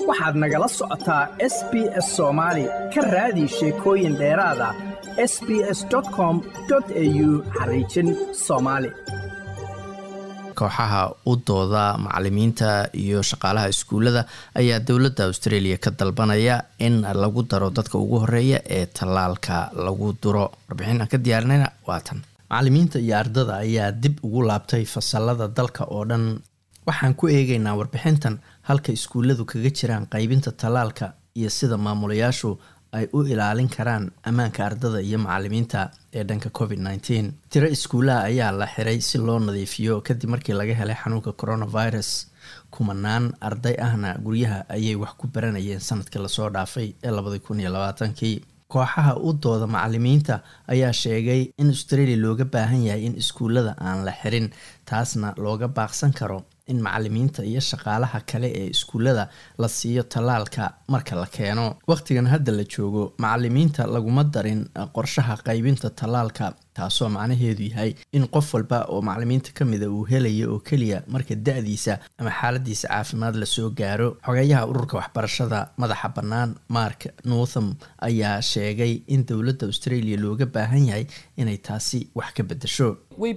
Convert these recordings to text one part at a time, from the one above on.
waxaad nagala socotaa s b s soomaali ka raadi sheekooyin dheeraad ah s b s com au xariijin soomaali kooxaha u dooda macalimiinta iyo shaqaalaha iskuullada ayaa dowladda australia ka dalbanaya in lagu daro dadka ugu horeeya ee tallaalka lagu duro warbixin aan ka diyaarinayna waa tan macalimiinta iyo ardada ayaa dib ugu laabtay fasalada dalka oo dhan waxaan ku eegaynaa warbixintan halka iskuulladu kaga jiraan qaybinta tallaalka iyo sida maamulayaashu ay u ilaalin karaan ammaanka ardada iyo macalimiinta ee dhanka covid nteen tiro iskuulaha ayaa la xiray si loo nadiifiyo kadib markii laga helay xanuunka coronavirus kumanaan arday ahna guryaha ayay wax ku baranayeen sanadkii lasoo dhaafay ee labadi kun iyo labaatankii kooxaha u dooda macalimiinta ayaa sheegay in australia looga baahan yahay in iskuullada aan la xirin taasna looga baaqsan karo in macalimiinta iyo shaqaalaha kale ee iskuullada la siiyo tallaalka marka la keeno wakhtigan hadda la joogo macalimiinta laguma darin qorshaha qaybinta tallaalka taasoo macnaheedu yahay in qof walba oo macalimiinta ka mida uu helayo oo keliya marka da-diisa ama xaaladiisa caafimaad lasoo gaaro xogeeyaha ururka waxbarashada madaxa bannaan mark northam ayaa sheegay in dowladda australia looga baahan yahay inay taasi wax ka bedesho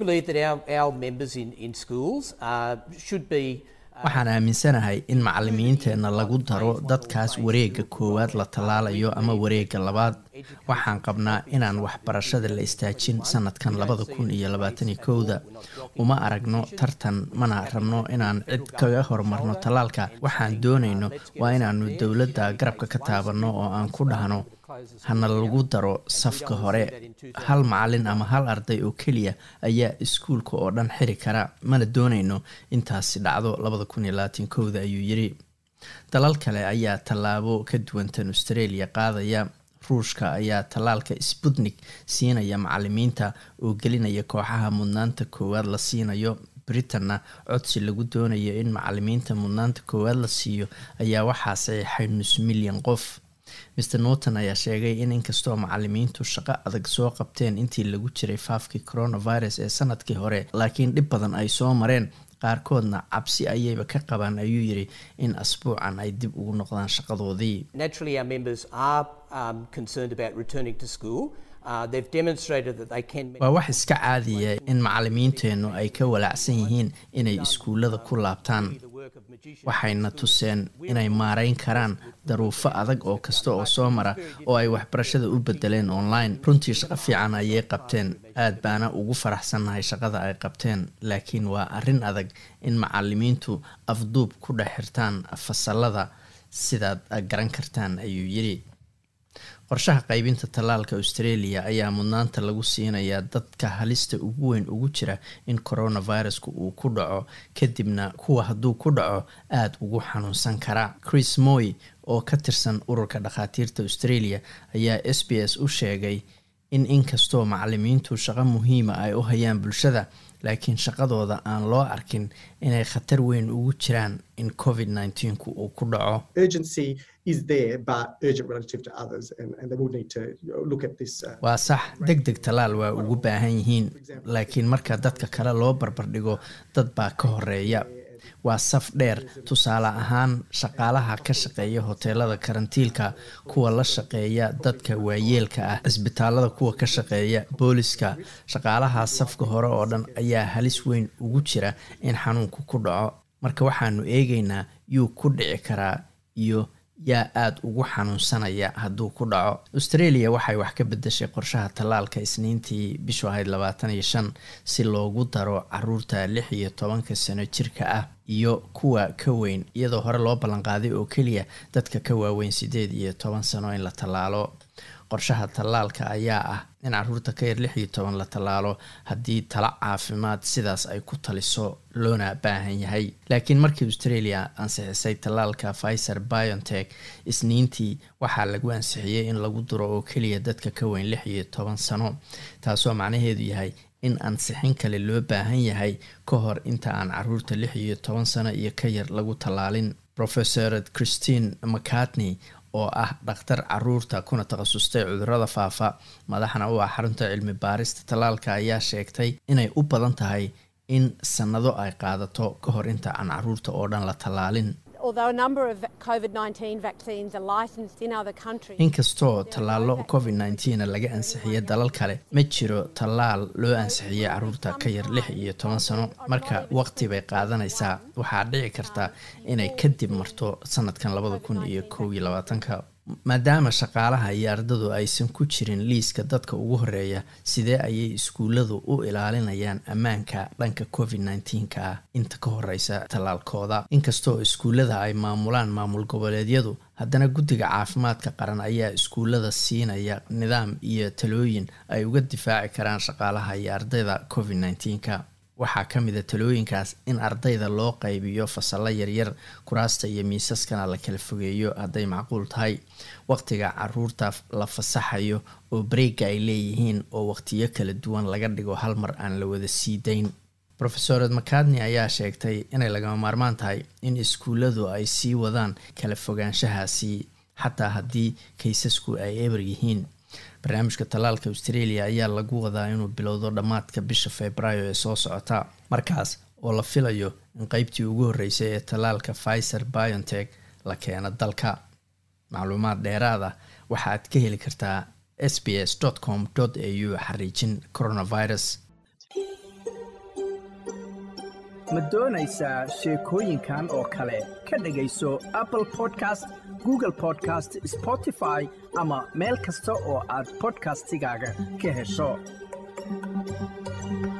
waxaan aaminsanahay in macalimiinteenna lagu daro dadkaas wareega koowaad la tallaalayo ama wareega labaad waxaan qabnaa inaan waxbarashada la istaajin sanadkan labada kun iyo labaataniyo kowda uma aragno tartan mana rabno inaan cid kaga horumarno tallaalka waxaan doonayno waa inaanu dowladda garabka ka taabanno oo aan ku dhahno hana lagu daro safka hore hal macalin ama hal arday oo keliya ayaa iskuulka oo dhan xiri kara mana doonayno intaasi dhacdo labada kun iyo labaatan kowda ayuu yiri dalal kale ayaa tallaabo ka duwantan australia qaadaya ruushka ayaa tallaalka sputnik siinaya macalimiinta oo gelinaya kooxaha mudnaanta koowaad la siinayo britanna codsi lagu doonayo in macalimiinta mudnaanta koowaad la siiyo ayaa waxaa saxiixay nus milyan qof mr norton ayaa sheegay in inkastoo macalimiintu shaqo adag soo qabteen intii lagu jiray faafkii coronavirus ee sanadkii hore laakiin dhib badan ay soo mareen qaarkoodna cabsi ayayba ka qabaan ayuu yiri in asbuucan ay dib ugu noqdaan shaqadoodii waa wax iska caadiya in macalimiinteennu ay ka walaacsan yihiin inay iskuullada ku laabtaan waxayna tuseen inay maarayn karaan daruufo adag oo kasta oo soo mara oo ay waxbarashada u bedeleen online runtii shaqo fiican ayay qabteen aad baana ugu faraxsannahay shaqada ay qabteen laakiin waa arrin adag in macalimiintu afduub ku dhex xirtaan fasalada sidaad garan kartaan ayuu yiri qorshaha qaybinta tallaalka australia ayaa mudnaanta lagu siinayaa dadka halista ugu weyn ugu jira in coronavirusku uu ku dhaco kadibna kuwa hadduu ku dhaco aada ugu xanuunsan kara chris moy oo ka tirsan ururka dhakhaatiirta australia ayaa s b s u sheegay in inkastoo macalimiintu shaqo muhiima ay u hayaan bulshada laakiin shaqadooda aan loo arkin inay khatar weyn ugu jiraan in covid nneteen-ku uu ku dhaco waa sax deg deg tallaal waa ugu baahan yihiin laakiin marka dadka kale loo barbardhigo dad baa ka horeeya waa saf dheer tusaale ahaan shaqaalaha ka shaqeeya hoteelada karantiilka kuwa la shaqeeya dadka waayeelka ah cisbitaalada kuwa ka shaqeeya booliska shaqaalaha safka hore oo dhan ayaa halis weyn ugu jira in xanuunku ku dhaco marka waxaanu eegaynaa yuu ku dhici karaa iyo yaa aada ugu xanuunsanaya hadduu ku dhaco australia waxay wax ka bedeshay qorshaha tallaalka isniintii bishu ahayd labaatan iyo shan si loogu daro caruurta lix iyo tobanka sano jirka ah iyo kuwa ka weyn iyadoo hore loo ballanqaaday oo keliya dadka ka waaweyn siddeed iyo toban sano in la tallaalo qorshaha tallaalka ayaa ah in caruurta ka yar lix iyo toban la tallaalo haddii talo caafimaad sidaas ay ku taliso loona baahan yahay laakiin markii australia ansixisay tallaalka pfizer biontech isniintii waxaa lagu ansixiyey in lagu duro oo keliya dadka ka weyn lix iyo toban sano taasoo macnaheedu yahay in ansixin kale loo baahan yahay ka hor inta aan caruurta lix iyo toban sano iyo ka yar lagu tallaalin professor christine mcartney oo ah dhakhtar caruurta kuna takhasustay cudurada faafa madaxna u ah xarunta cilmi baarista tallaalka ayaa sheegtay inay u badan tahay in sanado ay qaadato ka hor inta aan caruurta oo dhan la tallaalin inkastoo tallaalo covid nneteen laga ansixiyo dalal kale ma jiro tallaal loo ansixiyey caruurta ka yar lix iyo toban sano marka waqti bay qaadanaysaa waxaa dhici karta inay kadib marto sanadkan labada kun iyo kow iyo labaatanka maadaama shaqaalaha iyo ardadu aysan ku jirin liiska dadka ugu horeeya sidee ayay iskuulladu u ilaalinayaan ammaanka dhanka covid nteenka ah inta ka horeysa tallaalkooda inkastoo iskuullada ay maamulaan maamul goboleedyadu haddana guddiga caafimaadka qaran ayaa iskuullada siinaya nidaam iyo talooyin ay uga difaaci karaan shaqaalaha iyo ardayda covid nteenka waxaa ka mid a talooyinkaas in ardayda loo qaybiyo fasallo yaryar kuraasta iyo miisaskana la kala fogeeyo hadday macquul tahay waqtiga caruurta la fasaxayo oo bareega ay leeyihiin oo waqtiyo kala duwan laga dhigo hal mar aan la wada sii dayn rofesored macadni ayaa sheegtay inay lagama maarmaan tahay in iskuulladu ay sii wadaan kala fogaanshahaasi xataa haddii kaysasku ay eber yihiin barnaamijka tallaalka australia ayaa lagu wadaa inuu bilowdo dhammaadka bisha februaayo ee soo socota markaas oo la filayo in qeybtii ugu horreysay ee tallaalka pfizer biontech la keeno dalka macluumaad dheeraad ah waxaad ka heli kartaa s b s com au xariijin coronavirus ma doonaysaa sheekooyinkan oo kale ka dhegayso apple podcast google podcast spotify ama meel kasta oo aad podcastigaaga ka hesho